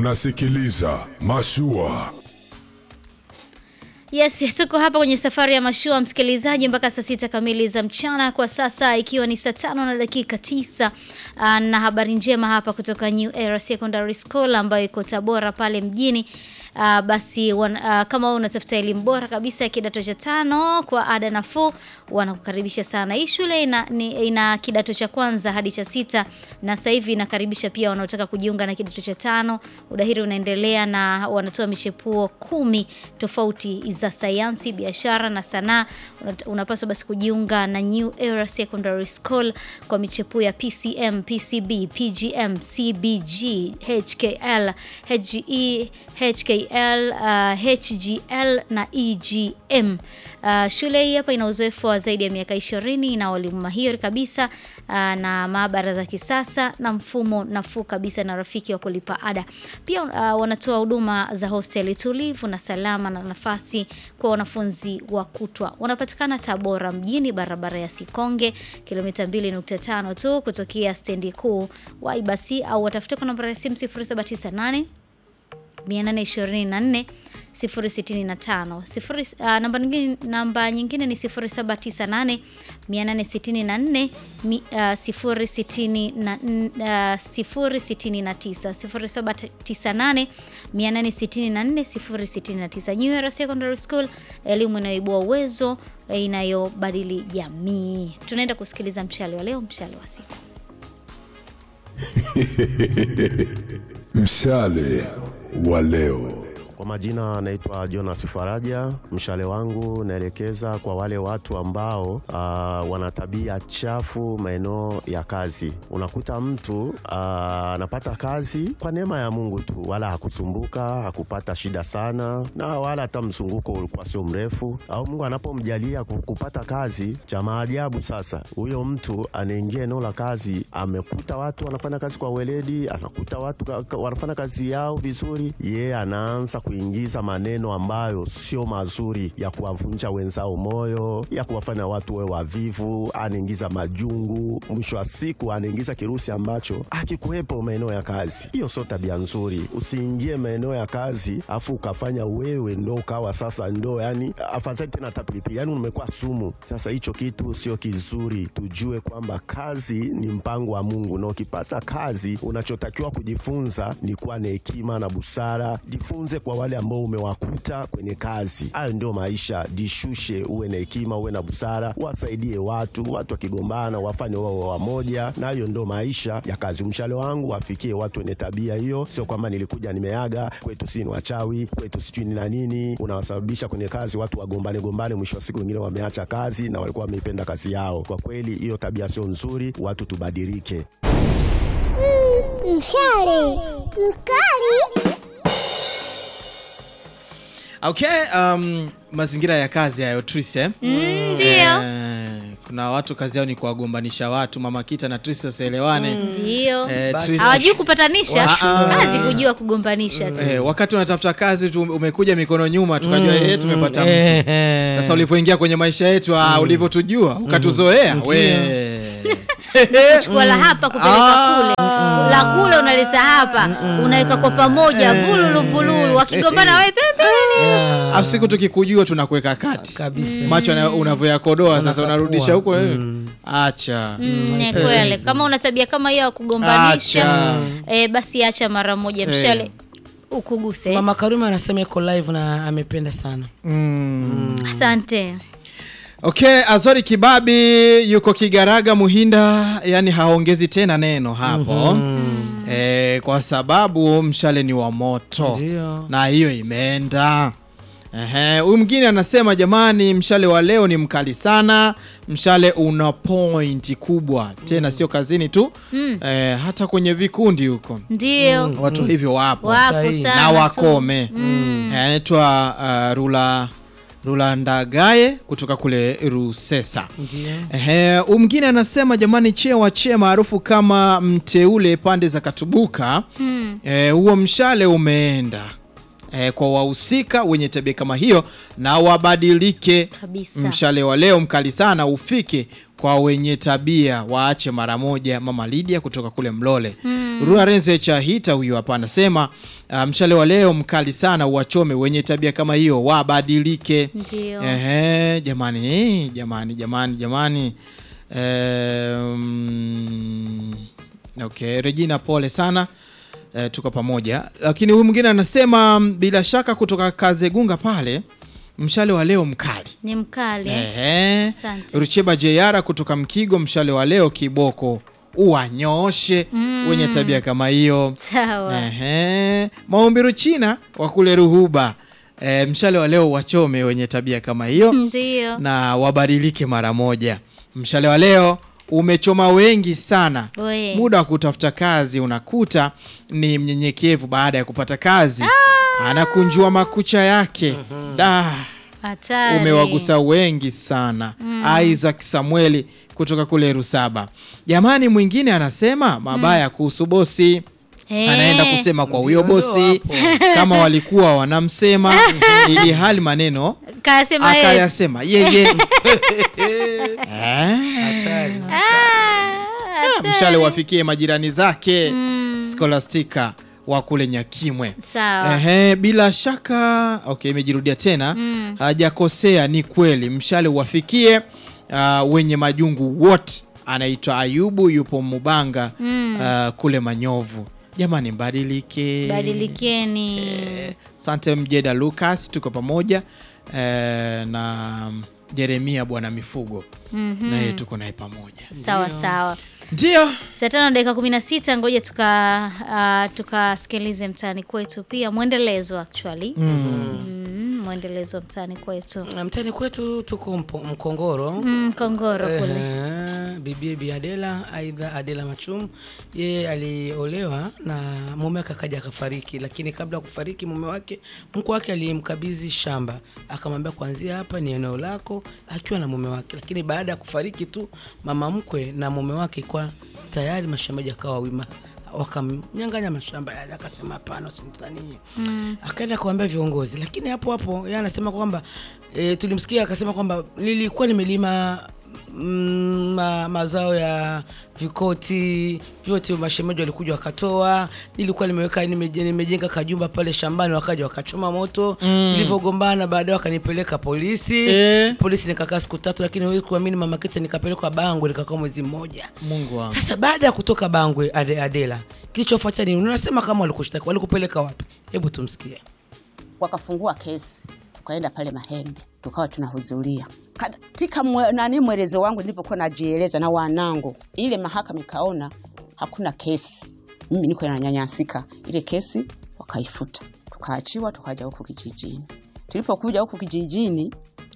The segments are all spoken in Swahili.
Unasikiliza Mashua. Yes, tuko hapa kwenye safari ya mashua msikilizaji, mpaka saa sita kamili za mchana kwa sasa, ikiwa ni saa tano na dakika tisa. Uh, na habari njema hapa kutoka New Era Secondary School ambayo iko Tabora pale mjini. Uh, basi wan, uh, kama wewe unatafuta elimu bora kabisa ya kidato cha tano kwa ada nafuu, wanakukaribisha sana. Hii shule ina, ni, ina kidato cha kwanza hadi cha sita na sasa hivi inakaribisha pia wanaotaka kujiunga na kidato cha tano. Udahiri unaendelea na wanatoa michepuo kumi tofauti za sayansi, biashara na sanaa. Unapaswa basi kujiunga na New Era Secondary School kwa michepuo ya PCM, PCB, PGM, CBG, HKL, HGE, HKL, uh, HGL na EGM. Uh, shule hii hapa ina uzoefu wa zaidi ya miaka 20 na walimu mahiri kabisa uh, na maabara za kisasa na mfumo nafuu kabisa na rafiki wa kulipa ada. Pia uh, wanatoa huduma za hosteli tulivu na salama na nafasi kwa wanafunzi wa kutwa. Wanapatikana Tabora mjini, barabara ya Sikonge, kilomita 2.5 tu kutokea stendi kuu Waibasi, au watafute kwa namba ya simu 0798 824 065 sifuri, uh, namba nyingine namba nyingine ni 0798 864 mi- uh, 069 0798 864 069. New Era Secondary School, elimu inayoibua uwezo eh, inayobadili jamii. Tunaenda kusikiliza mshale wa leo, mshale wa siku. Mshale wa leo. Kwa majina anaitwa Jonas Faraja. Mshale wangu naelekeza kwa wale watu ambao uh, wana tabia chafu maeneo ya kazi. Unakuta mtu ah, anapata kazi kwa neema ya Mungu tu, wala hakusumbuka, hakupata shida sana, na wala hata mzunguko ulikuwa sio mrefu, au Mungu anapomjalia ku- kupata kazi, cha maajabu sasa, huyo mtu anaingia eneo la kazi, amekuta watu wanafanya kazi kwa weledi, anakuta watu ka- ka- wanafanya kazi yao vizuri, yeye anaanza kuingiza maneno ambayo sio mazuri ya kuwavunja wenzao moyo, ya kuwafanya watu wawe wavivu, anaingiza majungu. Mwisho wa siku anaingiza kirusi ambacho hakikuwepo maeneo ya kazi. Hiyo sio tabia nzuri. Usiingie maeneo ya kazi afu ukafanya wewe ndo ukawa sasa ndo yani afadhali tena hata pilipili, yani umekuwa sumu. Sasa hicho kitu sio kizuri. Tujue kwamba kazi ni mpango wa Mungu, na ukipata kazi unachotakiwa kujifunza ni kuwa na hekima na busara. Jifunze kwa wale ambao umewakuta kwenye kazi. Hayo ndio maisha. Jishushe, uwe na hekima, uwe na busara, wasaidie watu. Watu wakigombana wafanye wao wamoja, na hiyo ndio maisha ya kazi. Mshale wangu wafikie watu wenye tabia hiyo, sio kwamba nilikuja nimeaga kwetu, si ni wachawi kwetu, sijui ni na nini. Unawasababisha kwenye kazi watu wagombane gombane, mwisho wa siku wengine wameacha kazi na walikuwa wameipenda kazi yao. Kwa kweli hiyo tabia sio nzuri, watu tubadilike. Mshale mkali. Okay, um, mazingira ya kazi hayo Tris, eh? Ndio. Eh, kuna watu kazi yao ni kuwagombanisha watu, Mama Kita na Tris wasielewane. Ndio. Eh, But- Tris- Hawajui kupatanisha, Ah, ah. kazi kujua kugombanisha tu. Eh, wakati unatafuta kazi tu umekuja mikono nyuma tukajua eh, tumepata mtu. Eh, Sasa ulivyoingia kwenye maisha yetu ah, ulivyotujua ukatuzoea we. Chukua la hapa kupeleka kule, la kule unaleta hapa, unaweka kwa pamoja, vululu vululu, wakigombana wewe pembeni. Afu siku tukikujua tunakuweka kati kabisa. macho na- unavyoyakodoa sasa Unakapua. unarudisha huko wewe. Acha. Mm, ni kweli. Kama una tabia kama hiyo ya kugombanisha, Acha. eh, basi acha mara moja, mshale ukuguse. Mama Karuma anasema iko live na amependa sana. Asante. Okay, Azori Kibabi yuko Kigaraga Muhinda, yani haongezi tena neno hapo eh, kwa sababu mshale ni wa moto Ndio. na hiyo imeenda. Ehe, huyu mwingine anasema jamani, mshale wa leo ni mkali sana. Mshale una point kubwa tena, sio kazini tu eh, hata kwenye vikundi huko Ndio. watu hivyo wapo Wapo Sahihi. sana. na tu. wakome Eh, anaitwa uh, Rula Rula Ndagaye kutoka kule Rusesa. Ndio. Ehe, huyu mwingine anasema jamani, chewa che maarufu kama mteule pande za Katubuka eh, huo mshale umeenda eh, kwa wahusika wenye tabia kama hiyo na wabadilike. Kabisa. Mshale wa leo mkali sana ufike kwa wenye tabia waache mara moja. Mama Lydia kutoka kule Mlole. Rua Renze cha Hita huyu hapa anasema uh, mshale wa leo mkali sana, uwachome wenye tabia kama hiyo wabadilike. Ndio. Ehe, jamani eh, jamani jamani jamani. Um, okay, Regina pole sana. E, tuko pamoja, lakini huyu mwingine anasema mm, bila shaka kutoka Kazegunga pale, mshale wa leo mkali. Ni mkali. eh? Ehe. Asante. Rucheba Jeyara kutoka Mkigo, mshale wa leo kiboko uwanyooshe wenye tabia kama hiyo. Sawa. Ehe. Maombi Ruchina wa kule Ruhuba, e, mshale wa leo wachome wenye tabia kama hiyo Ndio. na wabadilike mara moja. Mshale wa leo umechoma wengi sana. We. Muda wa kutafuta kazi unakuta ni mnyenyekevu, baada ya kupata kazi anakunjua makucha yake. Da, Hatari. umewagusa wengi sana. Isaac Samueli kutoka kule Rusaba. Jamani, mwingine anasema mabaya kuhusu bosi Eh. anaenda kusema kwa huyo Ndio, bosi kama walikuwa wanamsema, ili hali maneno Kasema yeye. akayasema yeye. Eh, Hatari. Ah, mshale wafikie majirani zake Scholastica wa kule Nyakimwe. Sawa. Ehe, bila shaka okay, imejirudia tena hajakosea, ni kweli. Mshale uwafikie uh, wenye majungu wote. Anaitwa Ayubu, yupo Mubanga uh, kule Manyovu. Jamani, mbadilike, Badilikeni. Sante Mjeda Lucas, tuko pamoja eh, na Jeremia bwana mifugo naye tuko naye pamoja, Sawa sawa. ndio Saa tano dakika kumi na sita ngoja tuka uh, tukasikilize mtaani kwetu pia mwendelezo actually mm, mwendelezo wa mtaani kwetu Na mtani kwetu tuko mpo- Mkongoro. mm, Kongoro kule Ehe, bibi Bi Adela aidha Adela Machum, yeye aliolewa na mume wake akaja akafariki, lakini kabla ya kufariki mume wake, mke wake alimkabidhi shamba, akamwambia kuanzia hapa ni eneo lako, akiwa na mume wake. Lakini baada ya kufariki tu mama mkwe na mume wake, kwa tayari mashamba yakawa wima wakamnyang'anya mashamba yale, akasema hapana, usinitanie mm. Akaenda kuambia viongozi, lakini hapo hapo yeye anasema kwamba e, tulimsikia akasema kwamba nilikuwa nimelima mm, ma, mazao ya vikoti vyote, mashemeji walikuja wakatoa. Nilikuwa nimeweka nimeje- nimejenga kajumba pale shambani, wakaja wakachoma moto mm. Tulivyogombana baadaye wakanipeleka polisi Eh. polisi, nikakaa siku tatu, lakini huwezi kuamini, mama Kete nikapelekwa Bangwe, nikakaa mwezi mmoja. Mungu wangu. Sasa baada ya kutoka Bangwe Ade, Adela, kilichofuatia nini? Unasema kama walikushtaki, walikupeleka wapi? Hebu tumsikie. wakafungua kesi, tukaenda pale Mahembe, tukawa tunahudhuria katika mwe, nani mwelezo wangu nilivyokuwa najieleza na wanangu, ile mahakama ikaona hakuna kesi, mimi niko nanyanyasika, ile kesi wakaifuta, tukaachiwa, tukaja huku kijijini. Tulipokuja huku kijijini,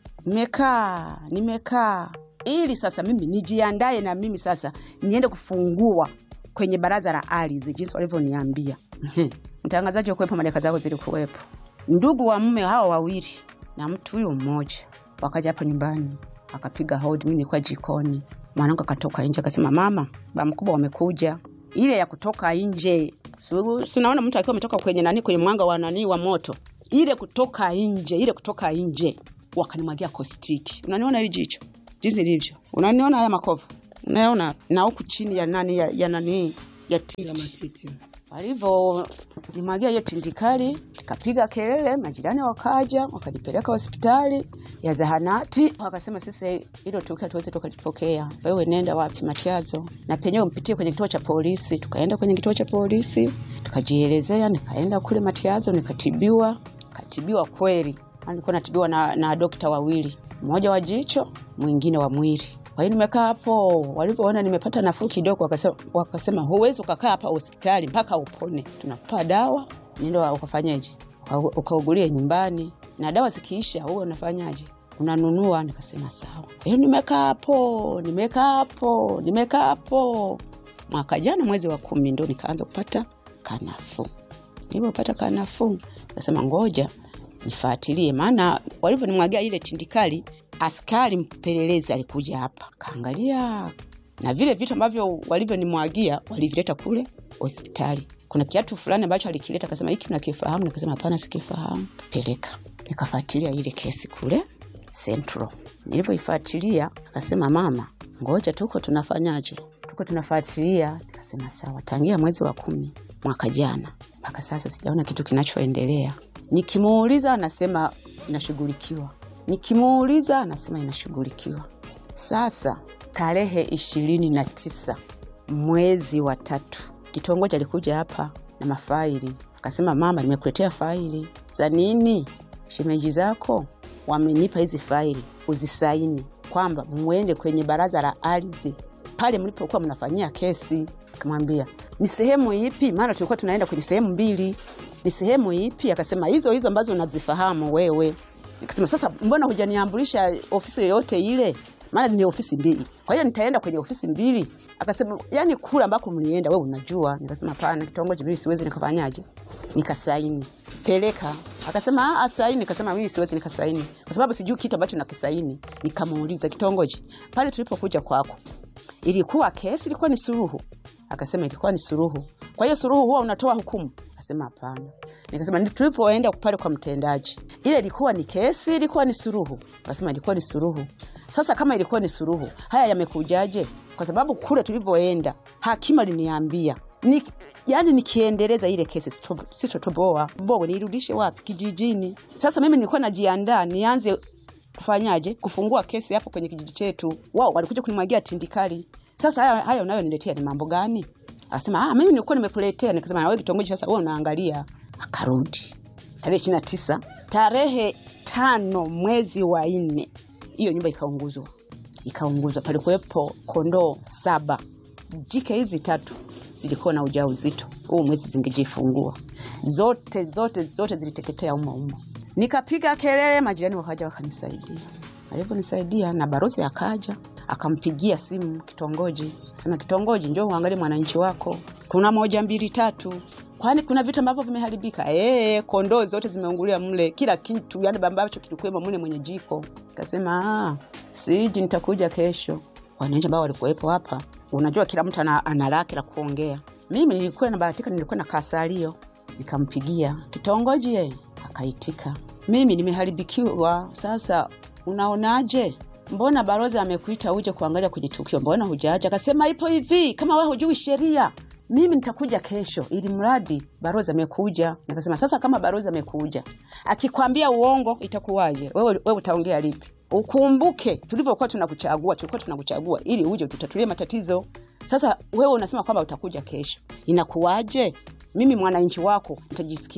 nimekaa nimekaa ili sasa mimi nijiandae na mimi sasa niende kufungua kwenye baraza la ardhi jinsi walivyoniambia. Mtangazaji wa kuwepo, madaka zako zilikuwepo, ndugu wa mume hao wawili na mtu huyo mmoja wakaja hapo nyumbani, akapiga hodi. Mimi nilikuwa jikoni, mwanangu akatoka nje akasema, mama, ba mkubwa wamekuja. Ile ya kutoka nje, Si- si unaona mtu akiwa ametoka kwenye nani, kwenye mwanga wa nani wa moto, ile kutoka nje, ile kutoka nje, wakanimwagia kostiki. Unaniona hili jicho jinsi lilivyo, unaniona haya makovu, unaona na huku chini ya nani ya, ya nani ya titi matiti. walivyo nimwagia hiyo tindikali, nikapiga kelele, majirani wakaja wakanipeleka hospitali ya zahanati, wakasema sisi hilo tukio tuweze tukalipokea, wewe nenda wapi Matiazo, na penyewe mpitie kwenye kituo cha polisi. Tukaenda kwenye kituo cha polisi tukajielezea, nikaenda kule Matiazo nikatibiwa, katibiwa kweli, nilikuwa natibiwa na, na dokta wawili, mmoja wa jicho, mwingine wa mwili. Kwa hiyo nimekaa hapo, walivyoona nimepata nafuu kidogo, wakasema, wakasema huwezi ukakaa hapa hospitali mpaka upone, tunakupa dawa nenda ukafanyaje, Uka- ukaugulie nyumbani, na dawa zikiisha huwe unafanyaje, unanunua. Nikasema sawa. Kwa hiyo nimekaa hapo, nimekaa hapo, nimekaa hapo. Mwaka jana mwezi wa kumi ndo nikaanza kupata kanafuu. Nilipopata kanafuu, nikasema ngoja nifuatilie, maana walivyonimwagia ile tindikali, askari mpelelezi alikuja hapa kaangalia, na vile vitu ambavyo walivyonimwagia walivileta kule hospitali. Kuna kiatu fulani ambacho alikileta, akasema hiki unakifahamu? Nikasema hapana, sikifahamu. Peleka. Nikafuatilia ile kesi kule Central. Nilivyoifuatilia akasema, mama, ngoja tuko tunafanyaje, tuko tunafuatilia. Nikasema sawa, tangia mwezi wa kumi mwaka jana mpaka sasa sijaona kitu kinachoendelea. Nikimuuliza anasema inashughulikiwa, nikimuuliza anasema inashughulikiwa. Sasa tarehe ishirini na tisa mwezi wa tatu, kitongoji alikuja hapa na mafaili, akasema mama, nimekuletea faili za nini? Shemeji zako wamenipa hizi faili uzisaini, kwamba mwende kwenye baraza la ardhi pale mlipokuwa mnafanyia kesi. Akamwambia ni sehemu ipi? Maana tulikuwa tunaenda kwenye sehemu mbili. Ni sehemu ipi? Akasema hizo hizo ambazo unazifahamu wewe. Nikasema sasa, mbona hujaniambulisha ofisi yoyote ile? Maana ni ofisi mbili, kwa hiyo nitaenda kwenye ofisi mbili. Akasema yani kula ambako mlienda wewe unajua. Nikasema hapana, kitongoji mimi siwezi nikafanyaje, nikasaini peleka. Akasema ah, saini. Nikasema mimi siwezi nikasaini kwa sababu sijui kitu ambacho nakisaini. Nikamuuliza kitongoji, pale tulipokuja kwako ilikuwa kesi, ilikuwa ni suluhu? Akasema ilikuwa ni suluhu. Kwa hiyo suluhu huwa unatoa hukumu? Akasema hapana. Nikasema "Ndi tulipoenda pale kwa mtendaji, ile ilikuwa ni kesi, ilikuwa ni suluhu? Akasema ilikuwa ni suluhu. Sasa kama ilikuwa ni suluhu, haya yamekujaje? Kwa sababu kule tulivyoenda hakimu aliniambia ni, yani nikiendeleza ile kesi sito- sitotoboa bobo, niirudishe wapi? Kijijini. Sasa mimi nilikuwa najiandaa nianze kufanyaje, kufungua kesi hapo kwenye kijiji chetu. Wao walikuja kunimwagia tindikali. Sasa haya, haya unayoniletea ni mambo gani? Akasema ah, mimi nilikuwa nimekuletea. Nikasema na wewe kitongoji, sasa wewe unaangalia. Akarudi tarehe ishirini na tisa tarehe tano mwezi wa nne hiyo nyumba ikaunguzwa, ikaunguzwa. Palikuwepo kondoo saba, jike hizi tatu zilikuwa na ujauzito, huu mwezi zingejifungua zote zote zote ziliteketea umo umo. Nikapiga kelele, majirani wakaja wakanisaidia. Alivyonisaidia na barozi akaja akampigia simu kitongoji, sema kitongoji, njoo uangalie mwananchi wako, kuna moja mbili tatu kwani kuna vitu ambavyo vimeharibika. Eh, kondoo zote zimeungulia mle, kila kitu yani ambacho kilikuwemo mle mwenye jiko. Kasema ah, siji, nitakuja kesho. Wananchi ambao walikuwepo hapa, unajua kila mtu ana, ana lake la kuongea. Mimi nilikuwa nabahatika, nilikuwa na kasalio, nikampigia kitongoji, ye akaitika, mimi nimeharibikiwa. Sasa unaonaje? Mbona balozi amekuita uje kuangalia kwenye tukio, mbona hujaja? Akasema ipo hivi, kama wewe hujui sheria mimi nitakuja kesho, ili mradi barozi amekuja. Nikasema sasa, kama barozi amekuja akikwambia uongo itakuwaje? Wewe, wewe utaongea lipi? Ukumbuke tulivyokuwa tunakuchagua, tulikuwa tunakuchagua ili uje tutatulie matatizo. Sasa wewe unasema kwamba utakuja kesho, inakuwaje? Mimi mwananchi wako nitajisikia